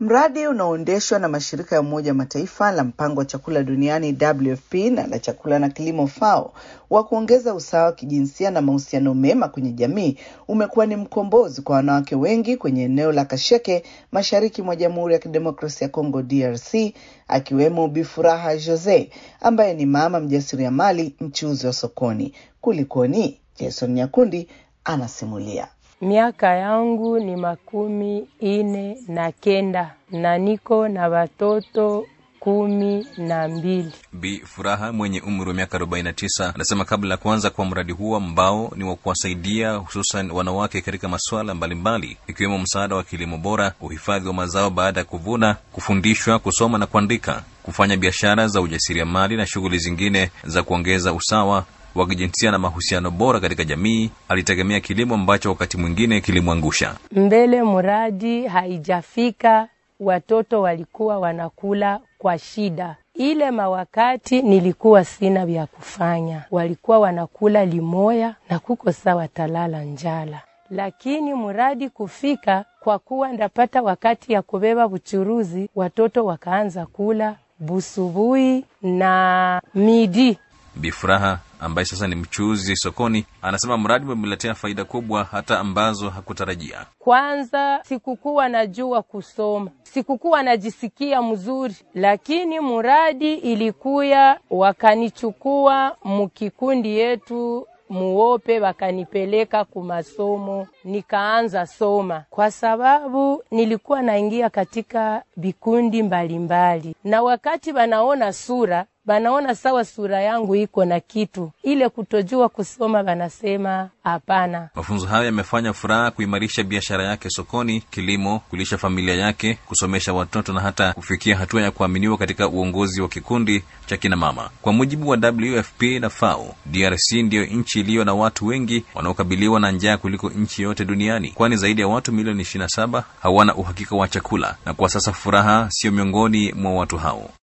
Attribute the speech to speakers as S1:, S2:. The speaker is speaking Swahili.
S1: Mradi unaoendeshwa na mashirika ya Umoja wa Mataifa la mpango wa chakula duniani WFP na la chakula na kilimo FAO wa kuongeza usawa wa kijinsia na mahusiano mema kwenye jamii umekuwa ni mkombozi kwa wanawake wengi kwenye eneo la Kasheke mashariki mwa Jamhuri ya Kidemokrasia ya Kongo DRC, akiwemo Bifuraha Jose ambaye ni mama mjasiriamali mchuuzi wa sokoni. Kulikoni? Jason Nyakundi anasimulia.
S2: Miaka yangu ni makumi ine na kenda na niko na watoto kumi na mbili.
S3: Bi Furaha mwenye umri wa miaka 49 anasema kabla ya kuanza kwa mradi huo ambao ni wa kuwasaidia hususan wanawake katika masuala mbalimbali ikiwemo msaada wa kilimo bora, uhifadhi wa mazao baada ya kuvuna, kufundishwa kusoma na kuandika, kufanya biashara za ujasiriamali na shughuli zingine za kuongeza usawa wa kijinsia na mahusiano bora katika jamii, alitegemea kilimo ambacho wakati mwingine kilimwangusha.
S2: Mbele mradi haijafika, watoto walikuwa wanakula kwa shida. Ile mawakati nilikuwa sina vya kufanya, walikuwa wanakula limoya na kuko saa watalala njala, lakini mradi kufika, kwa kuwa ndapata wakati ya kubeba buchuruzi, watoto wakaanza kula busubui na midi.
S3: Bifuraha ambaye sasa ni mchuuzi sokoni anasema mradi umemletea faida kubwa hata ambazo hakutarajia.
S2: Kwanza sikukuwa najua kusoma, sikukuwa najisikia mzuri, lakini muradi ilikuya, wakanichukua mukikundi yetu muope, wakanipeleka kumasomo, nikaanza soma, kwa sababu nilikuwa naingia katika vikundi mbalimbali, na wakati wanaona sura banaona sawa sura yangu iko na kitu ile kutojua kusoma, banasema hapana.
S3: Mafunzo hayo yamefanya Furaha kuimarisha biashara yake sokoni, kilimo, kulisha familia yake, kusomesha watoto na hata kufikia hatua ya kuaminiwa katika uongozi wa kikundi cha kina mama. Kwa mujibu wa WFP na FAO, DRC ndiyo nchi iliyo na watu wengi wanaokabiliwa na njaa kuliko nchi yote duniani, kwani zaidi ya watu milioni 27 hawana uhakika wa chakula, na kwa sasa Furaha siyo miongoni mwa watu hao.